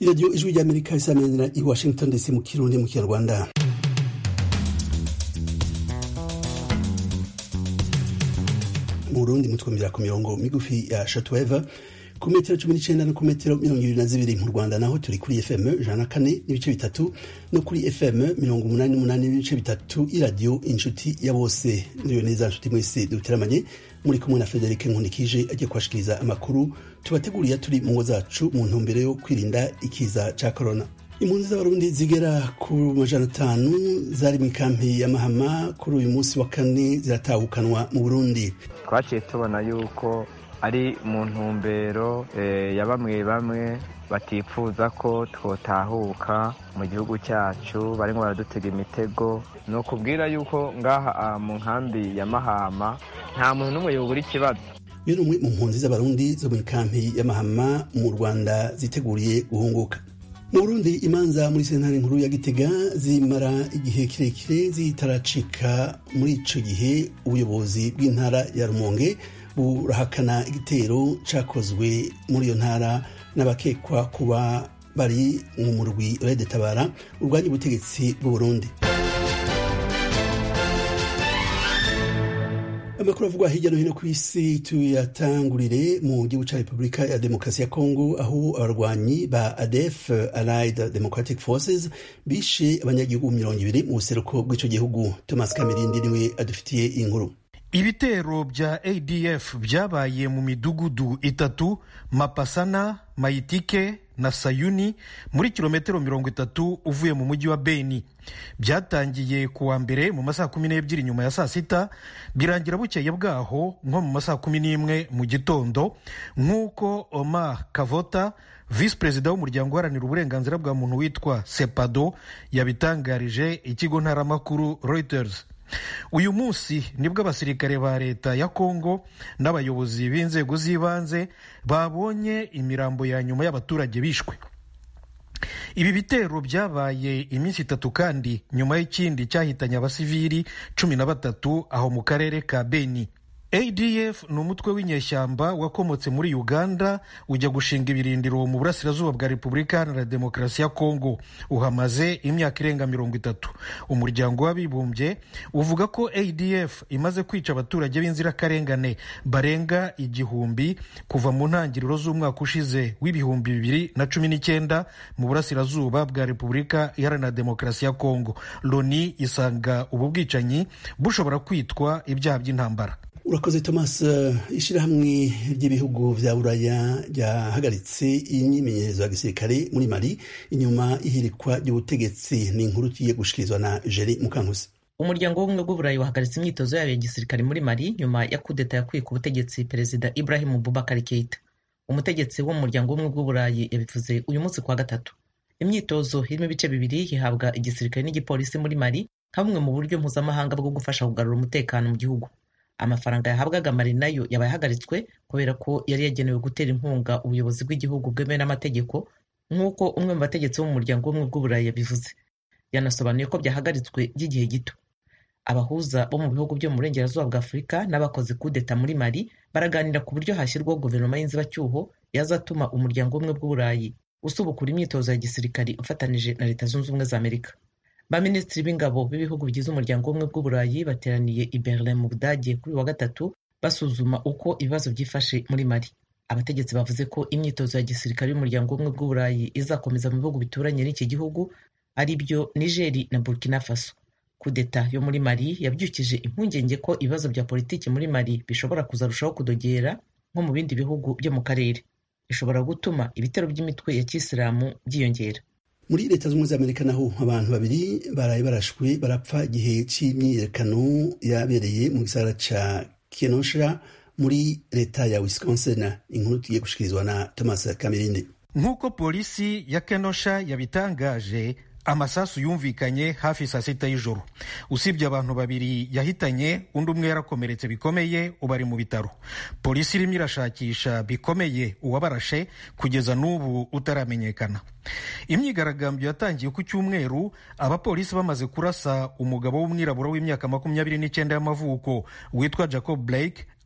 iradiyo ijwi ry'amerika isamenera i washington dc mu kirundi mu kinyarwanda mu burundi mutwumvira ku mirongo migufi ya shotweve ku metero cumi n'icenda no ku metero mirongo ibiri na zibiri mu rwanda naho turi kuri fm ijana na kane n'ibice bitatu no kuri fm mirongo umunani n'umunani n'ibice bitatu iradiyo inshuti ya bose niyo neza nshuti mwese duteramanye muri kumwe na frederic nkundikije agiye kubashikiriza amakuru tubateguriye turi mu ngo zacu mu ntumbero yo kwirinda ikiza ca corona impunzi z'abarundi zigera ku majana atanu zari mu ikampi ya mahama kuri uyu munsi wa kane ziratahukanwa mu burundi twaciye tubona yuko ari mu ntumbero ya bamwe bamwe batifuza ko twotahuka mu gihugu cyacu barimo baradutega imitego ni ukubwira yuko ngaha mu nkambi ya mahama nta muntu n'umwe yubura ikibazo iyo ni umwe mu mpunzi z'abarundi zo mu ikampi ya mahama mu rwanda ziteguriye guhunguka mu burundi imanza muri sentare nkuru ya gitega zimara igihe kirekire zitaracika muri ico gihe ubuyobozi bw'intara ya rumonge burahakana igitero cakozwe muri iyo ntara n'abakekwa kuba bari mu murwi rede tabara urwanya ubutegetsi bw'uburundi amakuru avugwa hirya no hino ku isi tuyatangurire mu gihugu ca repubulika ya demokarasi ya kongo aho abarwanyi ba adef allied democratic forces bishe abanyagihugu mirongo ibiri mu buseruko bw'ico gihugu thomas kamirindi niwe adufitiye inkuru ibitero bya adf byabaye mu midugudu itatu mapasana mayitike na sayuni muri kilometero mirongo itatu uvuye mu mujyi wa beni byatangiye ku wa mbere mu masaha kumi n'ebyiri nyuma ya saa sita birangira bukeye bwaho nko mu masaha kumi n'imwe mu gitondo nk'uko omar kavota visi perezida w'umuryango uharanira uburenganzira bwa muntu witwa sepado yabitangarije ikigo ntaramakuru reuters uyu munsi nibwo abasirikare ba leta ya kongo n'abayobozi b'inzego z'ibanze babonye imirambo ya nyuma y'abaturage bishwe ibi bitero byabaye iminsi itatu kandi nyuma y'ikindi cyahitanye abasivili cumi na batatu aho mu karere ka beni adf ni umutwe w'inyeshyamba wakomotse muri uganda ujya gushinga ibirindiro mu burasirazuba bwa repubulika iharanira demokarasi ya kongo uhamaze imyaka irenga mirongo itatu umuryango w'abibumbye uvuga ko adf imaze kwica abaturage b'inzirakarengane barenga igihumbi kuva mu ntangiriro z'umwaka ushize w'ibihumbi bibiri na cumi n'icyenda mu burasirazuba bwa repubulika iharanira demokarasi ya kongo loni isanga ubu bwicanyi bushobora kwitwa ibyaha by'intambara urakoze thomas ishyirahamwe ry'ibihugu vya buraya ryahagaritse imyimenyerezo ya gisirikare muri mali inyuma y'ihirikwa ry'ubutegetsi ni inkuru tugiye gushikirizwa na jeri mukankusi umuryango w'ubumwe bw'uburayi wahagaritse imyitozo yayo ya gisirikare muri mali nyuma ya kudeta yakwiye ku butegetsi perezida ibrahim bubakar keita umutegetsi wo mu muryango w'ubumwe bw'uburayi yabivuze uyu munsi kwa gatatu imyitozo irimo ibice bibiri ihabwa igisirikare n'igipolisi muri mali nka bumwe mu buryo mpuzamahanga bwo gufasha kugarura umutekano mu gihugu amafaranga yahabwaga mari nayo yabaye ahagaritswe kubera ko yari yagenewe gutera inkunga ubuyobozi bw'igihugu bwemewe n'amategeko nk'uko umwe mu bategetsi bo mu muryango w'ubumwe bw'uburayi yabivuze yanasobanuye ko byahagaritswe by'igihe gito abahuza bo mu bihugu byo mu burengerazuba bwa afurika n'abakoze kudeta muri mali baraganira ku buryo hashyirwaho guverinoma y'inzibacyuho yazatuma umuryango w'ubumwe bw'uburayi usubukura imyitozo ya gisirikari ufatanije na leta zunze ubumwe za amerika baminisitiri b'ingabo b'ibihugu bigize umuryango w'ubumwe bw'uburayi bateraniye i berlin mu budage kuri wa gatatu basuzuma uko ibibazo byifashe muri mali abategetsi bavuze ko imyitozo ya gisirikare y'umuryango w'ubumwe bw'uburayi izakomeza mu bihugu bituranye n'iki gihugu ari byo nigeri na burkina faso kudeta yo muri mali yabyukije impungenge ko ibibazo bya politiki muri mali bishobora kuzarushaho kudogera nko mu bindi bihugu byo mu karere ishobora gutuma ibitero by'imitwe ya kisilamu byiyongera muri leta z'ubumwe z'amerika naho abantu babiri baraye barashwe barapfa igihe cy'imyiyerekano yabereye mu gisagara ca kenosha muri leta ya wisconsin inkuru tugiye gushikirizwa na thomas kamirindi nk'uko polisi ya kenosha yabitangaje amasasu yumvikanye hafi saa sita y'ijoro usibye abantu babiri yahitanye undi umwe yarakomeretse bikomeye ubu ari mu bitaro polisi irimo irashakisha bikomeye uwabarashe kugeza n'ubu utaramenyekana imyigaragambyo yatangiye ku cyumweru abapolisi bamaze kurasa umugabo w'umwirabura w'imyaka makumyabiri n'icyenda y'amavuko witwa jacob blake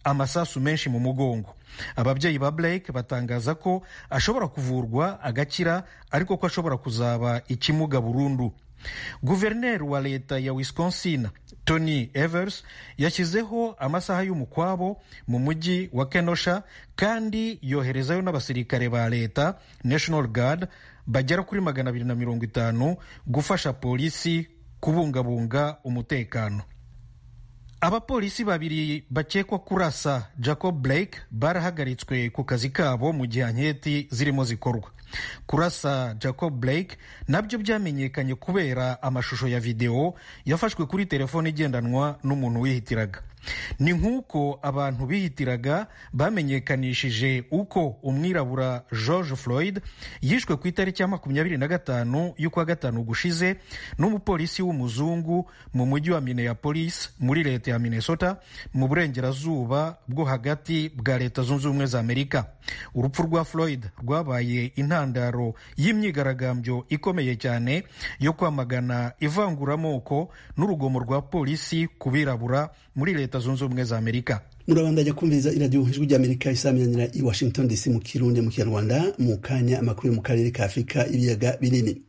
amasasu menshi mu mugongo ababyeyi ba blake batangaza ko ashobora kuvurwa agakira ariko ko ashobora kuzaba ikimuga burundu guverineri wa leta ya wisconsin tony evers yashyizeho amasaha y'umukwabo mu mujyi wa kenosha kandi yoherezayo n'abasirikare ba leta national guard bagera kuri magana abiri na mirongo itanu gufasha polisi kubungabunga umutekano abapolisi babiri bakekwa kurasa jacob blake barahagaritswe ku kazi kabo mu gihe anketi zirimo zikorwa kurasa jacob blake nabyo byamenyekanye kubera amashusho ya videwo yafashwe kuri telefone igendanwa n'umuntu wihitiraga ni nk'uko abantu bihitiraga bamenyekanishije uko umwirabura george floyd yishwe ku itariki ya makumyabiri na gatanu y'ukwa gatanu gushize n'umupolisi w'umuzungu mu mujyi wa minneapolis muri leta ya minnesota mu burengerazuba bwo hagati bwa leta zunze ubumwe za amerika urupfu rwa floyd rwabaye intandaro y'imyigaragambyo ikomeye cyane yo kwamagana ivanguramoko n'urugomo rwa polisi ku birabura muri leta zunze ubumwe za amerika murabandanya kumviriza iradiyo ijwi ry'amerika isaminanira i washington dc mu kirundi mu kinyarwanda mu kanya amakuru yo mu karere ka afurika ibiyaga binini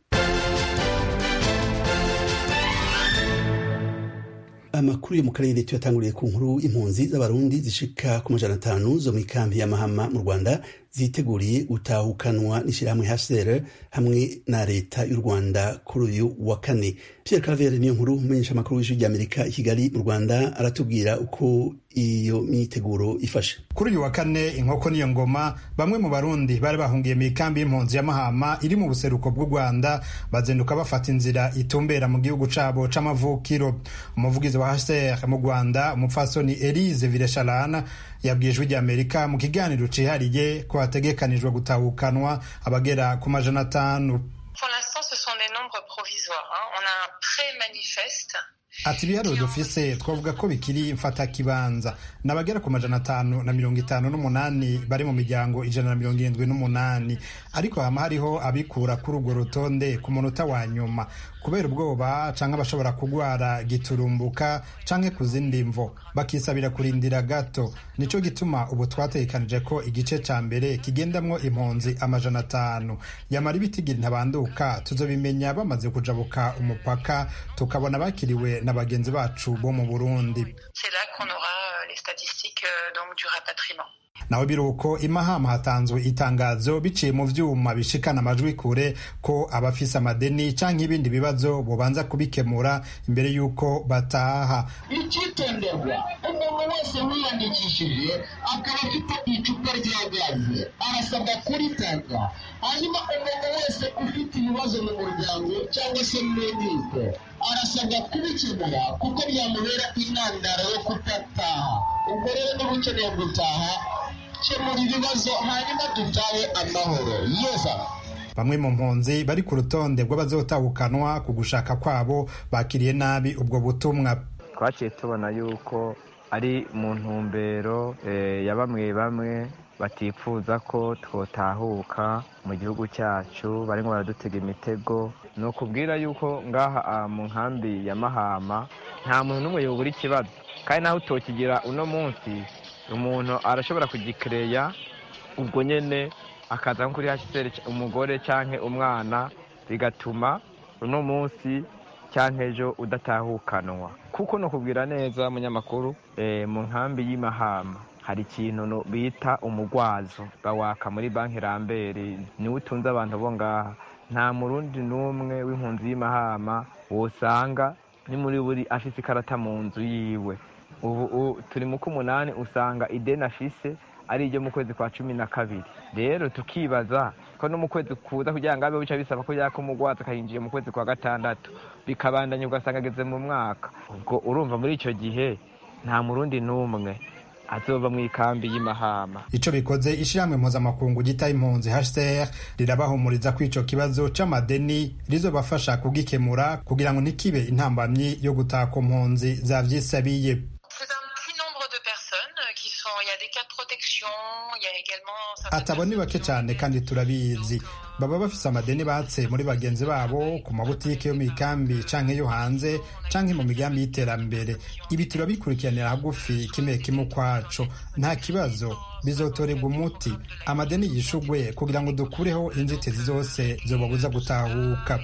amakuru yo mu karere tuyatanguriye ku nkuru impunzi z'abarundi zishika ku majana atanu zo mu ikambi ya mahama mu rwanda ziteguriye gutahukanwa n'ishyirahamwe hcr hamwe na leta y'u rwanda kuri uyu wa kane pierre cavere niyo nkuru umenyesha amakuru w'ijwi ry'amerika i kigali mu rwanda aratubwira uko iyo myiteguro ifashe kuri uyu wa kane inkoko niyo ngoma bamwe mu barundi bari bahungiye mu ikambi y'impunzi ya mahama iri mu buseruko bw'u rwanda bazinduka bafata inzira itumbera mu gihugu cabo c'amavukiro umuvugizi wa hcr mu rwanda umupfasoni elise vilesharana yabwiye ijwi ry'amerika mu kiganiro cihariye ko hategekanijwe gutahukanwa abagera ku majana atanu Pour l'instant, ce sont des nombres provisoires. hein. On a un pré-manifeste ati ibiharuro dufise twavuga ko bikiri mfatakibanza ni abagera ku majana atanu na mirongo itanu n'umunani bari mu miryango ijana na mirongo irindwi n'umunani ariko hama hariho abikura kuri urwo rutonde ku munota wa nyuma kubera ubwoba canke abashobora kugwara giturumbuka canke ku zindi mvo bakisabira kurindira gato nico gituma ubu twategekanije ko igice ca mbere kigendamwo impunzi amajana atanu yamara ibitigiri ntabanduka tuzobimenya bamaze kujabuka umupaka tukabona bakiriwe na bagenzi bacu bo mu burundi C'est là qu'on aura euh, les statistiques euh, donc du rapatriement. naho biruko imahama hatanzwe itangazo biciye mu vyuma bishikana amajwi kure ko abafise amadeni canke ibindi bibazo bobanza kubikemura imbere y'uko bataha icyitonderwa umuntu wese wiyandikishije akaba afite icupa rya gaze arasabwa kuritanga hanyuma umuntu wese ufite ibibazo mu muryango cyangwa se mu nkiko arasabwa kubikemura kuko byamubera intandaro yo kudataha ubwo rero niba ukeneye gutaha kemura ibibazo hanyuma dutahe amahoro yeza bamwe mu mpunzi bari ku rutonde rw'abazotahukanwa ku gushaka kwabo bakiriye nabi ubwo butumwa twaciye tubona yuko ari mu ntumbero eh, ya bamwe bamwe batifuza ko twotahuka mu gihugu cyacu barimo baradutega imitego ni ukubwira yuko ngaha ah, mu nkambi ya mahama nta muntu n'umwe yobura ikibazo kandi naho utokigira uno munsi umuntu arashobora kugikereya ubwo nyene akaza nko kuri hcr umugore canke umwana bigatuma uno munsi canke ejo udatahukanwa kuko no kubwira neza munyamakuru eh, mu nkambi y'imahama hari ikintu no bita umugwazo bawaka muri banki rambere niwe utunze abantu bo ngaha nta murundi n'umwe w'impunzi y'imahama wosanga ni muri buri afise ikarata mu nzu yiwe ubu u- turi mu k'umunani usanga ideni afise ari iryo mu kwezi kwa cumi na kabiri rero tukibaza ko no mu kwezi kuza kugira ngo abe bica bisaba ko yaka umugwaza akayinjiye mu kwezi kwa gatandatu bikabandanya ugasanga ageze mu mwaka ubwo urumva muri icyo gihe nta murundi n'umwe azoba mu ikambi y'imahama ico bikoze ishirahamwe mpuzamakungu gita impunzi hcr rirabahumuriza ko ico kibazo c'amadeni rizobafasha kugikemura kugira ngo ntikibe intambamyi yo gutaha ku mpunzi zavyisabiye C'est un petit nombre de personnes euh, qui sont. Il y a des cas de protection, il y a également atabo ni bake cyane kandi turabizi baba bafise amadeni batse muri bagenzi babo ku mabutike yo mu ikambi canke yo hanze canke mu migambi y'iterambere ibi turabikurikiranira hagufi kimwe kimwe ukwaco nta kibazo bizotorerwa umuti amadeni yishugwe kugira ngo dukureho inzitizi zose zobabuza gutahuka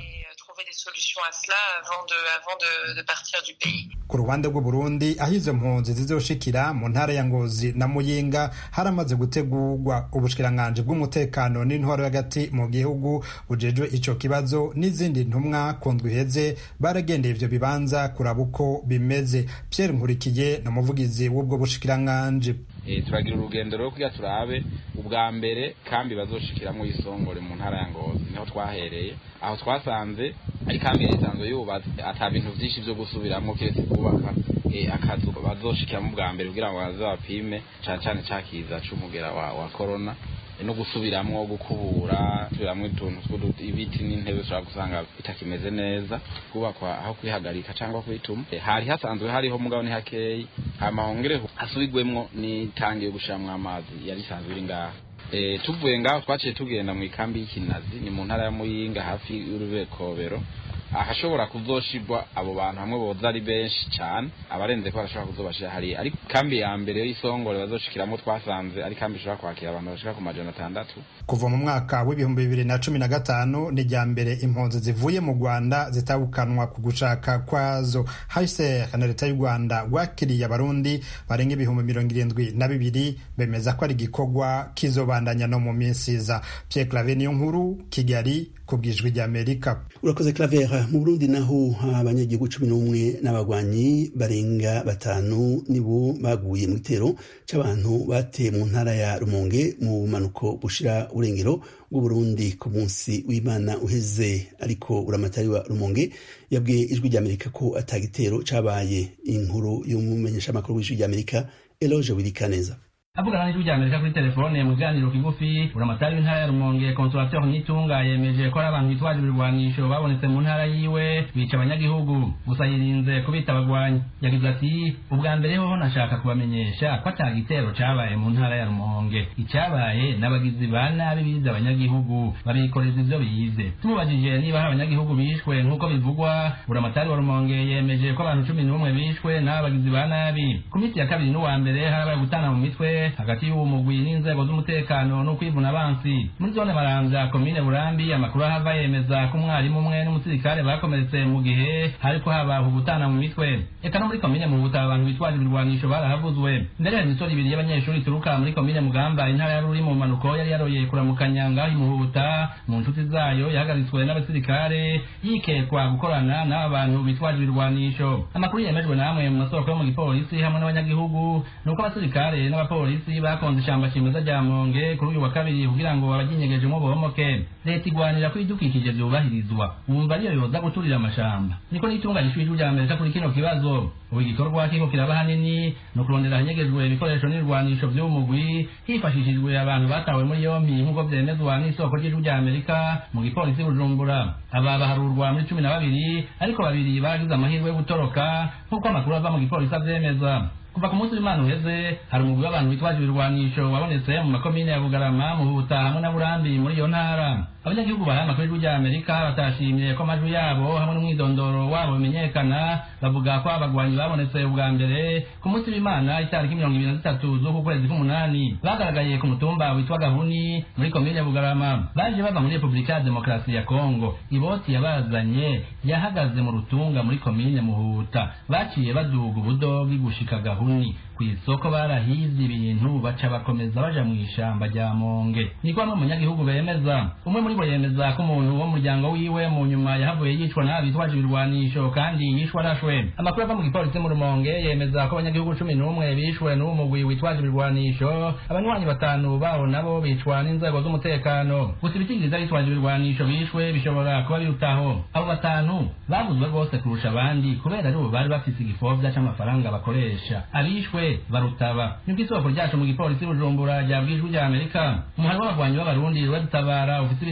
ku ruhande rw'uburundi aho izo mpunzi zizoshikira mu ntara ya ngozi na muyinga haramaze gutegurwa ubushikiranganji bw'umutekano n'intwaro hagati mu gihugu bujejwe ico kibazo n'izindi ntumwa ku ndwi iheze baragendeye ivyo bibanza kuraba uko bimeze pierre nkurikiye ni umuvugizi w'ubwo bushikiranganji turagira urugendo rwo kugira turabe ubwa mbere kambi bazoshikiramwo isongore mu ntara ya ngozi niho twahereye aho twasanze ari kambi yari isanzwe yubatse ata bintu vyinshi vyo gusubiramwo kiretse kubaka akazu bazoshikiramo ubwa mbere kugira ngo baze bapime cane cane cakiza c'umugera wa, wa corona no gusubiramwo gukubura gusubiramwo utuntu ibiti n'intebe ushobora gusanga bitakimeze neza kubakwa aho kwihagarika cyangwa kwituma hari hasanzwe hariho mugabo ni hakeyi hama hongere hasubigwemwo n'itangiye gushiramwo amazi yari isanzwe iri ngaha e, tuvuye ngaho twaciye tugenda mu ikambi y'ikinazi ni mu ntara ya muyinga hafi y'urubekobero ahashobora kuzoshirwa abo bantu hamwe boza ari benshi cyane abarenze ko barashobora kuzobashira hariya ariko kambi ya mbere y'isongore bazoshikiramo twasanze ari kambi ishobora kwakira abantu bashika ku majana atandatu kuva mu mwaka w'ibihumbi bibiri na cumi na gatanu ni rya mbere impunzi zivuye mu rwanda zitabukanwa ku gushaka kwazo haiser na leta y'u rwanda rwakiriye abarundi barenga ibihumbi mirongo irindwi na bibiri bemeza ko ari igikorwa kizobandanya no mu minsi iza pierre clave niyo nkuru kigali ku bwijwi ry'amerika urakoze claver mu burundi naho abanyagihugu cumi n'umwe n'abagwanyi barenga batanu nibo baguye mu gitero c'abantu bateye mu ntara ya rumonge mu bumanuko bushira urengero bw'uburundi ku munsi w'imana uheze ariko uramatari wa rumonge yabwiye ijwi ry'amerika ko ata gitero cabaye inkuru y'umumenyeshamakuru w'ijwi ry'amerika eloge wirikaneza avugana n'ijwi rya amerika kuri telefone mu kiganiro kigufi buramatari w'intara ya rumonge consolateur nitunga yemeje ko ari abantu bitwaje ibirwanisho babonetse mu ntara yiwe bica abanyagihugu gusa yirinze kubita abagwanyi yagize ati ubwa mbere hoho nashaka kubamenyesha ko ata gitero cabaye mu ntara ya rumonge icyabaye n'abagizi ba nabi bize abanyagihugu babikoreza ivyo bize tumubajije niba hari abanyagihugu bishwe nk'uko bivugwa buramatari wa rumonge yemeje ko abantu cumi n'umwe bishwe n'aba bagizi ba nabi ku minsi ya kabiri n'uwa mbere harabaye gutana mu mitwe hagati y'uwo mugwi n'inzego z'umutekano no kwivuna abansi muri zone maramvya komine burambi amakuru ahava yemeza ko umwarimu umwe n'umusirikare bakomeretse mu gihe hariko haba gutana mu mitwe eka no muri komine muhuta abantu bitwaje ibirwanisho barahavuzwe mbere hari imisoro ibiri y'abanyeshuri ituruka muri komine mugamba intara ya ruri mu mpanuko yari yaroye kuramukanya ngaho imuhuta mu nshuti zayo yahagaritswe n'abasirikare yikekwa gukorana n'aba bantu bitwaje ibirwanisho amakuru yemejwe namwe mu masoko yo mu gipolisi hamwe n'abanyagihugu ni uko abasirikare n'abapolisi polisi bakonze ishamba kimeza rya monge kuri uyu wa kabiri kugira ngo abaginyegejemo bohomoke leta igwanira ko ibidukikije vyubahirizwa wumva ariyo yoza guturira amashamba niko n'itunganyishwa ijwi rya amerika kuri kino kibazo ubu igikorwa kiko kiraba hanini no kurondera ahanyegejwe ibikoresho n'ibirwanisho vy'umugwi hifashishijwe abantu batawe muri yompi nk'uko vyemezwa n'isoko ry'ijwi rya amerika mu gipolisi bujumbura aba baharurwa muri cumi na babiri ariko babiri baragize amahirwe yo gutoroka nk'uko amakuru ava mu gipolisi avyemeza kuva ku munsi w'imana uheze hari umugwi w'abantu bitwaje ibirwanisho wabonetse mu makomine ya bugarama muhuta hamwe na burambi muri iyo ntara abanyagihugu bahaye amakuru y'ijwi rya amerika batashimye ko amajwi yabo hamwe n'umwidondoro wabo bimenyekana bavuga ko abagwanyi babonetse ubwa mbere ku munsi w'imana itariki mirongo ibiri na zitatu z'uku kwezi k'umunani bagaragaye ku mutumba witwa gahuni muri komine ya bugarama baje bava muri repubulika ya demokarasi ya kongo iboti yabazanye yahagaze mu rutunga muri komine muhuta baciye baduga ubudogi gushika gahuni ku isoko barahize ibintu baca bakomeza baja mu ishamba rya monge niko bamwe munyagihugu bemeza umwe muri bo yemeza ko umuntu wo mu muryango wiwe mu nyuma yahavuye yicwa n'aba bitwaje ibirwanisho kandi yishwe arashwe amakuru ava mu gipolisi mu rumonge yemeza ko abanyagihugu cumi n'umwe bishwe n'uwo mugwi witwaje ibirwanisho abanywanyi batanu bawo nabo bicwa n'inzego z'umutekano gusa ibitigiriza bitwaje ibirwanisho bishwe bishobora kuba birutaho abo batanu baguzwe rwose kurusha abandi kubera ari bo bari bafise igifovya c'amafaranga bakoresha abishwe barutaba nibwo isoko ryacu mu gipolisi bujumbura ryabwijwe rya amerika umuhari w'abagwanyi b'abarundi ruradutabara ufite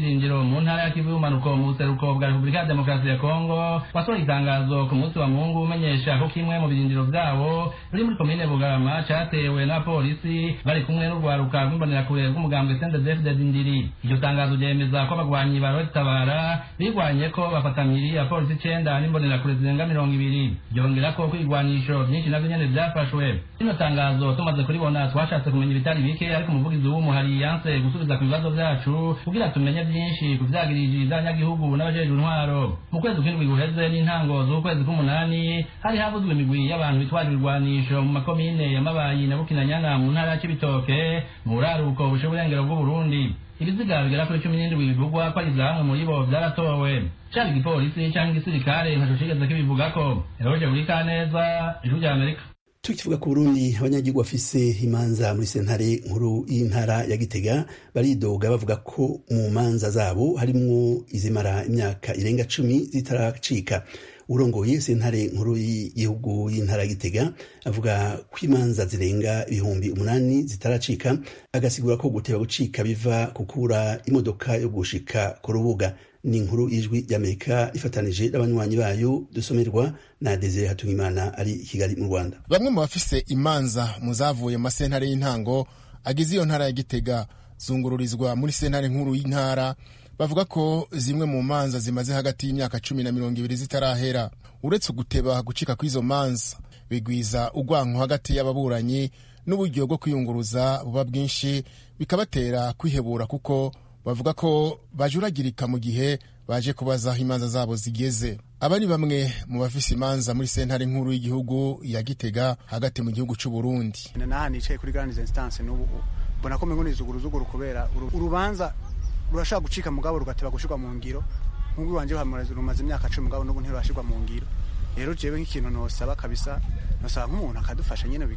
shingiro mu ntara ya kivu y'ubumanuko mu buseruko bwa repubulika ya demokarasi ya kongo wasohoye itangazo ku munsi wa mungu umenyesha ko kimwe mu birindiro vyabo ruri muri komine bugarama catewe n'abapolisi bari kumwe n'urwaruka rw'imbonerakure rw'umugambwe sendezefded ndiri iryo tangazo ryemeza ko abagwanyi ba tabara bigwanye ko bafatamiri abapolisi icenda n'imbonerakure zirenga mirongo ibiri ryongera ko kwigwanisho vyinshi navyo nyene vyafashwe rino tangazo tumaze kuribona twashatse kumenya ibitari bike ariko umuvugizi w'umuhari yanse gusubiza ku bibazo vyacu kugira tumenye vyinshi ku vyagiriji vy'abanyagihugu n'abajejwe intwaro mu kwezi kw'indwi guheze n'intango z'ukwezi k'umunani hari havuzwe imigwi y'abantu bitwaje ibigwanisho mu makomine ya mabayi na bukinanyana mu ntara ya cibitoke mu buraruko bushe burengero bw'uburundi ibiziga bigera kuri cumi n'indwi bivugwa ko ari zamwe muri bo vyaratowe caba igipolisi canke igisirikare ntaco cigeze kibivugako eroje buri kaneza ijuru rya amerika tukivuga ku burundi abanyagihugu bafise imanza muri sentare nkuru y'intara ya gitega baridoga bavuga ko mu manza zabo harimwo izimara imyaka irenga cumi zitaracika urongoye sentare nkuru y'igihugu y'intara ya gitega avuga ko imanza zirenga ibihumbi umunani zitaracika agasigura ko guteba gucika biva kukura imodoka yo gushika ku rubuga ni inkuru y'ijwi ry'amerika ifatanije n'abanywanyi bayo dusomerwa na desire hatungimana ari i kigali mu rwanda bamwe mu bafise imanza mu zavuye mu masentare y'intango agize iyo ntara ya gitega zungururizwa muri sentare nkuru y'intara bavuga ko zimwe mu manza zimaze hagati y'imyaka cumi na mirongo ibiri zitarahera uretse guteba gucika kw'izo manza bigwiza urwanko hagati y'ababuranyi n'uburyo bwo kwiyunguruza buba bwinshi bikabatera kwihebura kuko bavuga ko bajuragirika mu gihe baje kubaza aho imanza zabo zigeze aba ni bamwe mu bafise imanza muri sentare nkuru y'igihugu ya gitega hagati mu gihugu c'u Burundi naha nicaye kuri grande instance n'ubu mbona ko mengo nizuguruzuguru kubera urubanza rurashaka gucika mugabo rugateba gushirwa mu ngiro nk'ubwo wanje rumaze imyaka cumi mugabo n'ubu ntirurashirwa mu ngiro rero jewe nk'ikintu nosaba kabisa nosaba nk'umuntu akadufasha nyene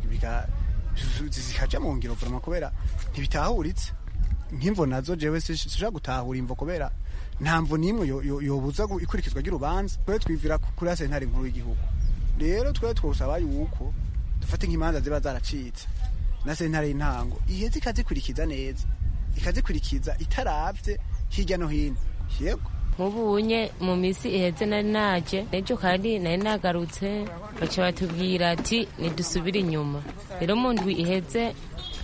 zikaja mu ngiro vrama kubera ntibitahuritse nk'imvo nazo jewe sishobora gutahura imvo kubera nta mvo n'imwe yobuza ikurikizwa ry'urubanza twe twivira kuri sentare nkuru y'igihugu rero twe twosaba yuko dufate nk'imanza ziba zaracitse na sentare y'intango iheze ikazikurikiza neza ikazikurikiza itaravye hirya no hino yego nk'ubunye mu minsi iheze nari naje n'ejo kandi nari nagarutse baca batubwira ati nidusubire inyuma rero mu ndwi iheze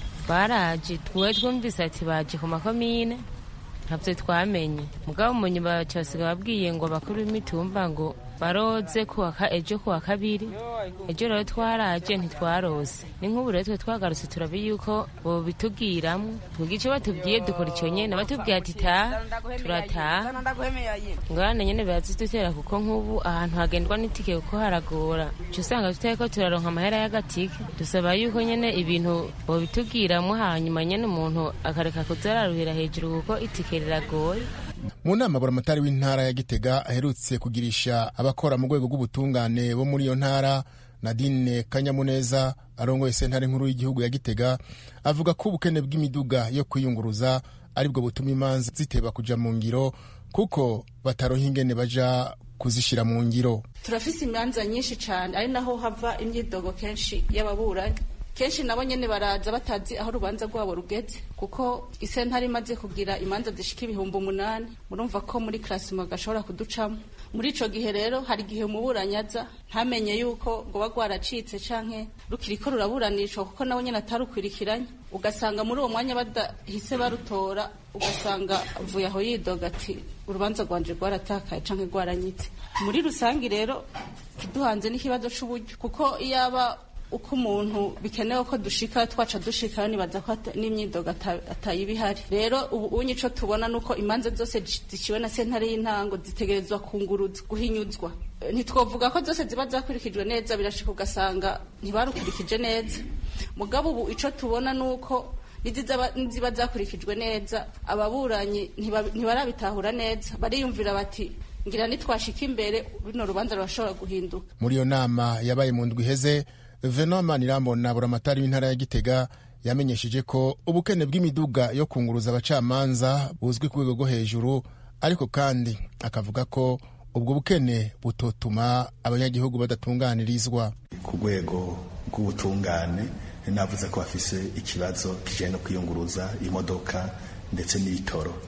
baraje twe twumvise ati baje ku makomine ntabyo twamenye mugabo umunyi baca basiga babwiye ngo bakuru b'imitumba ngo baroze kuwaka ejo kuwa kabiri ejo rero twaraje ntitwarose ni nk'ubu rero twe twagarutse turabi yuko bobitubwiramwo twebwe ico batubwiye dukora ico nyene batubwiye ati taha turataha ngorane nyene birazidutera kuko nk'ubu ahantu hagendwa n'itike kuko haragora uca usanga tutariko turaronka amahera y'agatike dusaba yuko nyene ibintu bobitubwiramwo hanyuma nyene umuntu akareka kuzararuhira hejuru kuko itike riragoye mu nama buramatari w'intara ya gitega aherutse kugirisha abakora mu rwego rw'ubutungane bo muri iyo ntara nadine kanyamuneza arongoye sentare nkuru y'igihugu ya gitega avuga ko ubukene bw'imiduga yo kwiyunguruza aribwo butuma imanza ziteba kuja mu ngiro kuko bataronka ingene baja kuzishira mu ngiro turafise imanza nyinshi cyane ari naho hava imyidogo kenshi y'ababuranyi kenshi nabo nyene baraza batazi aho urubanza rwabo rugeze kuko isentare imaze kugira imanza zishika ibihumbi umunani murumva ko muri klasima gashobora kuducamo muri ico gihe rero hari igihe umuburanyi aza ntamenye yuko rwoba rwaracitse canke rukiriko ruraburanishwa kuko nawe nyene atarukwirikiranye ugasanga muri uwo mwanya badahise barutora ugasanga avuye aho yidoga ati urubanza rwanje rwaratakaye canke rwaranyitse muri rusangi rero kiduhanze n'ikibazo c'uburyo kuko iyaba uko umuntu bikenewe ko dushika twaca dushika nibaza ko n'imyidogo atayiba ihari rero ubu unye ico tubona nuko imanza zose ziciwe na sentare y'intango zitegerezwa kunguruzwa guhinyuzwa ntitwovuga ko zose ziba zakurikijwe neza birashika ugasanga ntibarukurikije neza mugabo ubu ico tubona nuko niziba zakurikijwe neza ababuranyi ntibarabitahura neza bariyumvira bati ngira nitwashika imbere bino rubanza rurashobora guhinduka muri iyo nama yabaye mu ndwi iheze Venant Manirambona buramatari w'intara ya Gitega yamenyesheje ko ubukene bw'imiduga yo kunguruza abacamanza buzwi ku rwego rwo hejuru ariko kandi akavuga ko ubwo bukene butotuma abanyagihugu badatunganirizwa ku rwego rw'ubutungane navuze ko bafise ikibazo kijanye no kwiyunguruza imodoka ndetse n'ibitoro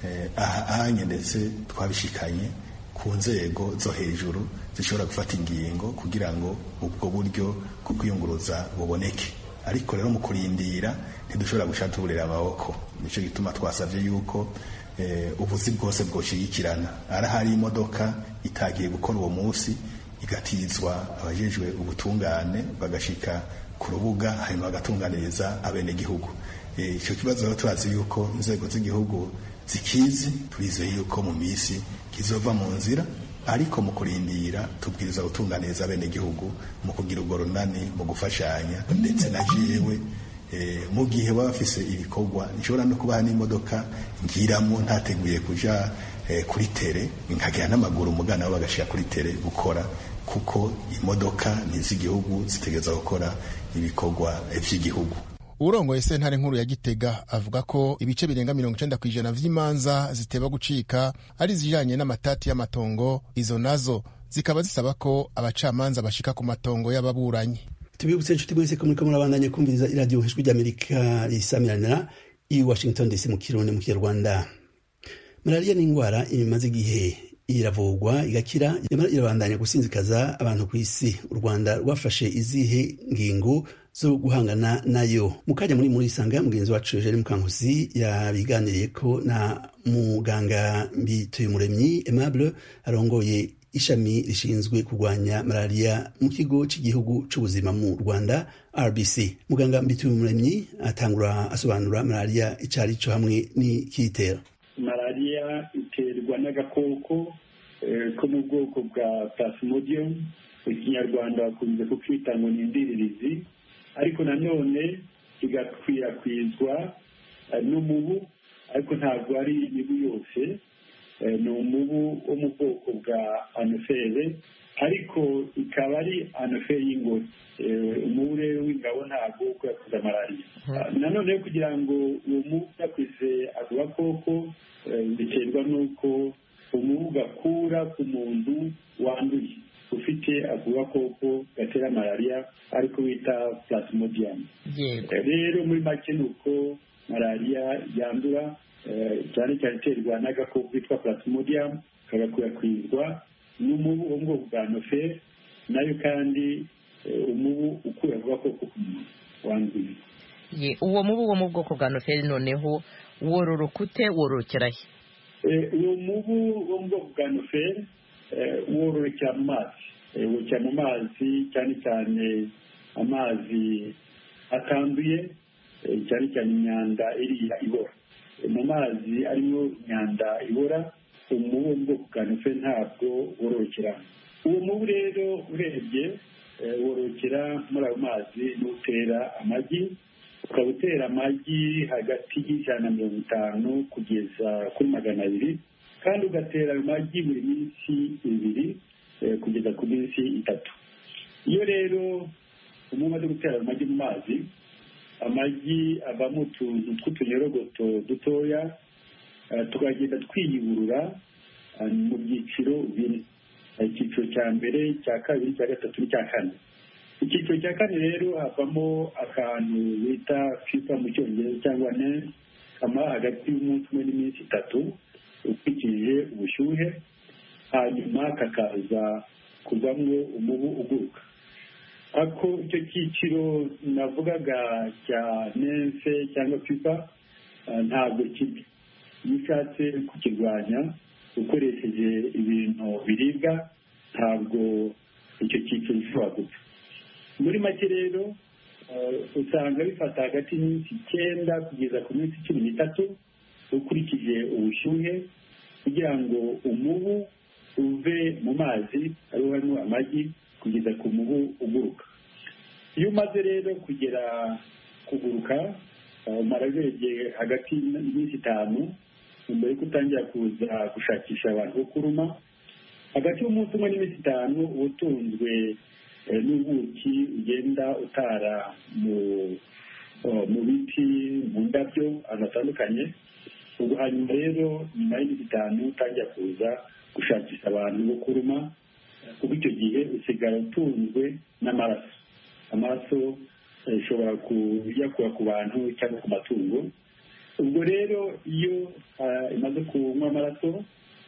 ahanye ndetse twabishikanye ku nzego zo hejuru zishobora gufata ingingo kugira ngo ubwo buryo bwo kwiyunguruza buboneke ariko rero mu kurindira ntidushobora gushatuburira amaboko nicyo gituma twasabye yuko ubuzi bwose bwoshigikirana arahari imodoka itagiye gukora uwo munsi igatizwa abajejwe ubutungane bagashika ku rubuga hanyuma bagatunganiriza abenegihugu icyo kibazo rero turazi yuko inzego z'igihugu zikizi turizeye yuko mu minsi kizova mu nzira ariko mu kurindira tubwiriza gutunganiriza abenegihugu mu kugira urwo runani mu gufashanya ndetse na jewe mu gihe baba bafise ibikorwa nshobora no kubaha n'imodoka ngiramo ntateguye kuja kuri tere nkagera n'amaguru umugana bo bagashira kuri tere gukora kuko imodoka ni iz'igihugu zitegereza gukora ibikorwa vy'igihugu urongoye sentare nkuru ya gitega avuga ko ibice birenga mirongo icenda ku ijana vy'imanza ziteba gucika ari izijanye n'amatati y'amatongo izo nazo zikaba zisaba ko abacamanza bashika ku matongo y'ababuranyi tubibutse inshuti mwese ko muriko murabandanya kumviriza iradiyo ijwi ry'amerika risamiranira i washington dc mu kirundi mu kinyarwanda malariya ni indwara imaze igihe iravurwa igakira yamara irabandanya gusinzikaza abantu ku isi u rwanda rwafashe izihe ngingo zo guhangana nayo mu kanya muri muri isanga mugenzi wacu Eugene Mukankusi yabiganiriye ko na muganga Mbituyumuremyi Aimable arongoye ishami rishinzwe kurwanya malariya mu kigo cy'igihugu cy'ubuzima mu Rwanda RBC muganga Mbituyumuremyi atangura asobanura malariya icari cyo hamwe n'ikitera malariya iterwa n'agakoko ko mu bwoko bwa plasmodium mu kinyarwanda bakunze kukita ngo ni indiririzi ariko nanone igakwirakwizwa n'umubu ariko ntabwo ari imibu yose ni umubu wo mu bwoko bwa anofere ariko ikaba ari anofere y'ingore umubu rero w'ingabo ntabwo ukwirakwiza malariya nanone kugira ngo uwo mubu ukwirakwize ako gakoko biterwa n'uko umubu gakura ku muntu wanduye ufite ako gakoko gatera malariya ariko bita plasmodium rero muri make ni uko malariya yandura cyane cyane iterwa n'agakoko kitwa plasmodium kagakwirakwizwa n'umubu wo mu bwoko bwa nofere nayo kandi umubu ukura ako gakoko ku muntu wanduye uwo mubu wo mu bwoko bwa nofere noneho wororoka ute wororokera he uwo mubu wo mu bwoko bwa nofere wororokera mu mazi wororokera mu mazi cyane cyane amazi atanduye cyane cyane imyanda iriya ibora mu mazi arimo imyanda ibora umubu wo mu bwoko bwa nofere ntabwo wororokeramo uwo mubu rero urebye wororokera muri ayo mazi n'utera amagi ukaba utera amagi hagati y'ijana na mirongo itanu kugeza kuri magana abiri kandi ugatera ayo magi buri minsi ibiri kugeza ku minsi itatu iyo rero umuntu umaze gutera ayo magi mu mazi amagi avamo utuntu tw'utunyorogoto dutoya tukagenda twiyuburura mu byiciro bine icyiciro cya mbere icya kabiri icya gatatu n'icya kane icyiciro cya kane rero havamo akantu bita fifa mu cyongereza cyangwa ne kamara hagati y'umunsi umwe n'iminsi itatu ukurikije ubushyuhe hanyuma kakaza kuvamo umubu uguruka ako icyo cyiciro navugaga cya nense cyangwa fifa ntabwo kibi iyo ushatse kukirwanya ukoresheje ibintu biribwa ntabwo icyo cyiciro gishobora gupfa muri make rero usanga bifata hagati y'iminsi icyenda kugeza ku minsi cumi n'itatu ukurikije ubushyuhe kugira ngo umubu uve mu mazi ariho harimo amagi kugeza ku mubu uguruka iyo umaze rero kugera kuguruka umara urebye hagati y'iminsi itanu mbere yuko utangira kuza gushakisha abantu bo kuruma hagati y'umunsi umwe n'iminsi itanu uba utunzwe n'ubuki ugenda utara mu biti mu ndabyo ahantu hatandukanye ubwo hanyuma rero nyuma y'iminsi itanu utangira kuza gushakisha abantu bo kuruma kuko icyo gihe usigara utunzwe n'amaraso amaraso ashobora kuyakura ku bantu cyangwa ku matungo ubwo rero iyo imaze kunywa amaraso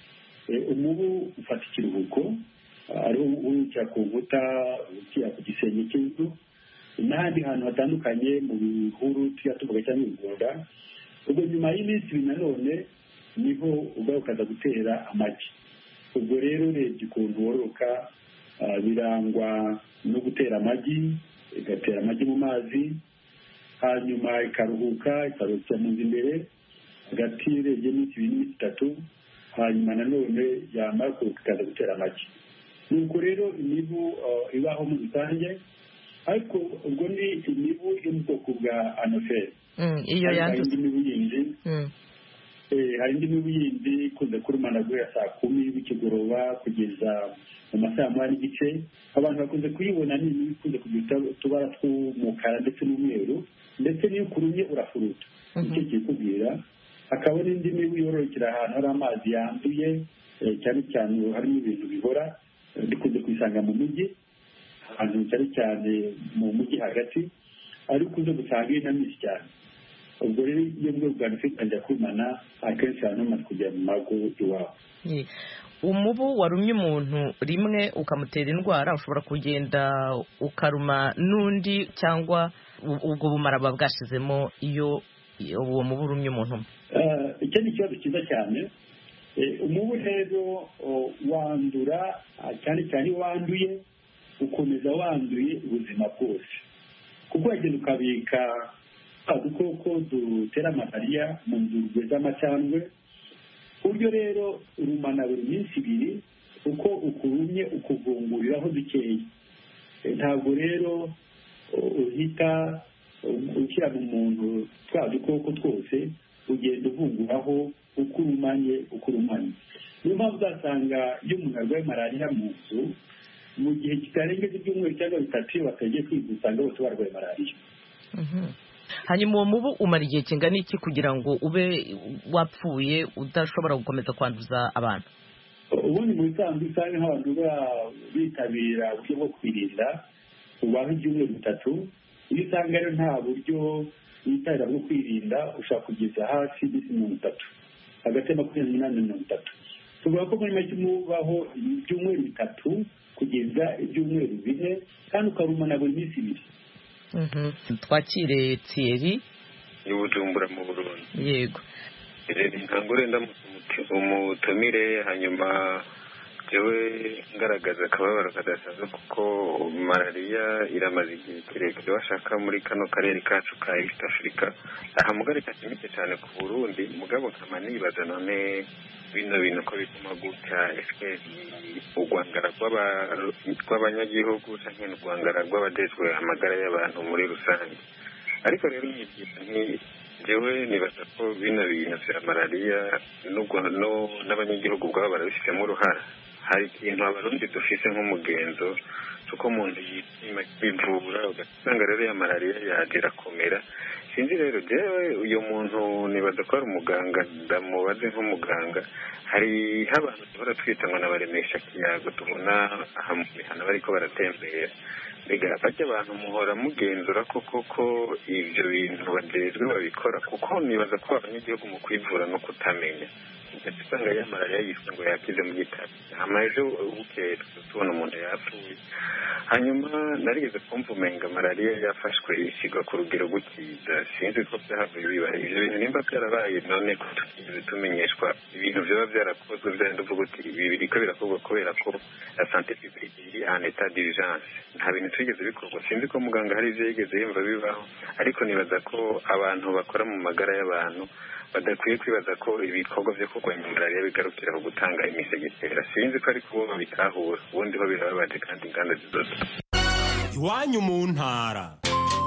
umubu ufata ikiruhuko ariho urukira ku nkuta urukira ku gisenge cy'inzu n'ahandi hantu hatandukanye mu bihuru tujya tuvuga cyangwa ibigunda ubwo nyuma y'iminsi ibiri nanone niho ubwawe ukaza gutera amagi ubwo rero urebye ukuntu wororoka birangwa no gutera amagi igatera amagi mu mazi hanyuma ikaruhuka ikaruhukira mu nzu imbere hagati urebye iminsi ibiri n'iminsi itatu hanyuma nanone yamara kuruhuka ikaza gutera amagi nuko rero imibu ibaho muri rusange ariko ubwo ni imibu yo mu bwoko bwa anoferi iyo hari indi mibu yindi hari indi mibu yindi ikunze kurumana guhera saa kumi bikigoroba kugeza mu masaha moya n'igice abantu bakunze kuyibona ni imibu ikunze kugira utubara tw'umukara ndetse n'umweru ndetse n'iyo ukurumye urafuruta nicyo kikubwira hakaba n'indi mibu yororokera ahantu hari amazi yanduye cyane cyane harimo ibintu bihora dukunze kuyisanga mu mujyi ahantu cyane cyane mu mujyi hagati ariko ukunze gusanga ari na myinshi cyane ubwo rero iyo bwo bwa nufite kumana akenshi abantu bamaze kujya mu mago iwabo umubu warumye umuntu rimwe ukamutera indwara ushobora kugenda ukaruma n'undi cyangwa ubwo bumara buba bwashizemo iyo uwo mubu urumye umuntu icyo ni ikibazo cyiza cyane umubu rero wandura cyane cyane iyo wanduye ukomeza wanduye ubuzima bwose kuko wagenda ukabika udukoko dutera malariya mu nzurwe z'amacandwe ku buryo rero urumana buri minsi ibiri uko ukurumye ukuvunguriraho dukeya ntabwo rero uhita ushyira mu muntu twa dukoko twose ugenda uvunguraho uko urumanye uko urumanye niyo mpamvu uzasanga iyo umuntu arwaye malariya mu nzu mu gihe kitarengeje ibyumweru cyangwa bitatu iyo batagiye kwivuza usanga bose barwaye malariya hanyuma uwo mubu umara igihe kingana iki kugira ngo ube wapfuye udashobora gukomeza kwanduza abantu ubundi mu bisanzwe usanga nk'abantu bitabira uburyo bwo kwirinda ubaho ibyumweru bitatu iyo usanga rero nta buryo witabira bwo kwirinda ushobora kugeza hafi iminsi mirongo itatu hagati ya makumyabiri n'umunani na mirongo itatu tuvuga ko muri make umubaho ibyumweru bitatu kugeza ibyumweru bine kandi ukarumana buri minsi ibiri twakire tiyeri y'ubujumbura mu burundi yego ntangure ndamutse umutumire hanyuma jewe ngaragaza akababaro kadasanzwe kuko malariya iramaze igihe kirekire bashaka muri kano karere kacu ka east africa aha mugari kashimitse cyane ku burundi mugabo nkama nibaza none bino bintu ko bituma gutya ese urwangara rw'abanyagihugu cyangwa urwangara rw'abadejwe amagara y'abantu muri rusange ariko rero nyibyita nti jewe nibaza ko bino bintu vya malariya n'abanyagihugu ubwabo barabifitemo uruhara hari ikintu abarundi dufise nk'umugenzo cy'uko umuntu yishima kwivura ugasanga rero ya malariya yaje irakomera sinzi rero jewe uyu muntu nibaza ko ari umuganga ndamubaze nk'umuganga hariho abantu duhora twita ngo nabaremesha kiyago tubona aha mu mihana bariko baratembera mbega bajya abantu muhora mugenzura ko koko ibyo bintu bajejwe babikora kuko nibaza ko abanyagihugu mu kwivura no kutamenya usanga ya malariya yiswe ngo yakize mu gitabo hama ejo bukeye tubona umuntu yapfuye hanyuma narigeze kumva umenga malariya yafashwe ishyirwa ku rugero gukiza sinzi ko byahavuye bibaye ibyo bintu nimba byarabaye none ko tutigeze tumenyeshwa ibintu byaba byarakozwe byenda uvuga uti ibi biriko birakorwa kubera ko la sante publique iri en etat d'urgence nta bintu twigeze bikorwa sinzi ko muganga hari ibyo yigeze yumva bibaho ariko nibaza ko abantu bakora mu magara y'abantu badakwiye kwibaza ko ibikorwa byo kurwanya malariya bigarukira ku gutanga imisegetera sinzi ko ariko bo babitahura ubundi ho birababaje kandi inganda zizoza iwanyu mu ntara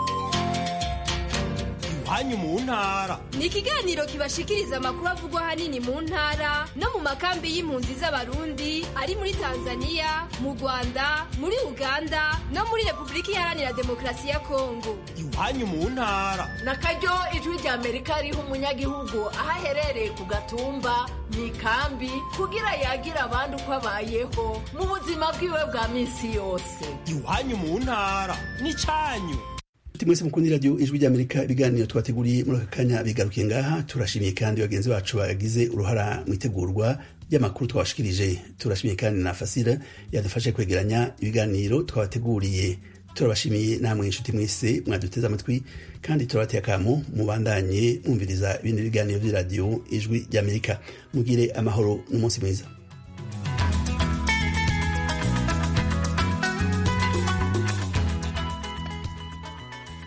iwanyu mu ntara ni ikiganiro kibashikiriza amakuru avugwa ahanini mu ntara no mu makambi y'impunzi z'abarundi ari muri tanzania mu rwanda muri uganda no muri repubulika iharanira demokarasi ya kongo iwanyu mu ntara na karyo ijwi rya amerika riha umunyagihugu aho aherereye ku gatumba mu ikambi kugira yagire abandi uko abayeho mu buzima bwiwe bwa minsi yose iwanyu mu ntara n'icyanyu nshuti mwese mukunda iradiyo ijwi ry'amerika ibiganiro twateguriye muri aka kanya bigarukiye ngaha turashimiye kandi bagenzi bacu bagize uruhara mu itegurwa ry'amakuru twabashikirije turashimiye kandi na fasira yadufashe kwegeranya ibiganiro twabateguriye turabashimiye namwe inshuti mwese mwaduteze amatwi kandi turabateye akamo mubandanye mwumviriza ibindi biganiro by'iradiyo ijwi ry'amerika mugire amahoro n'umunsi mwiza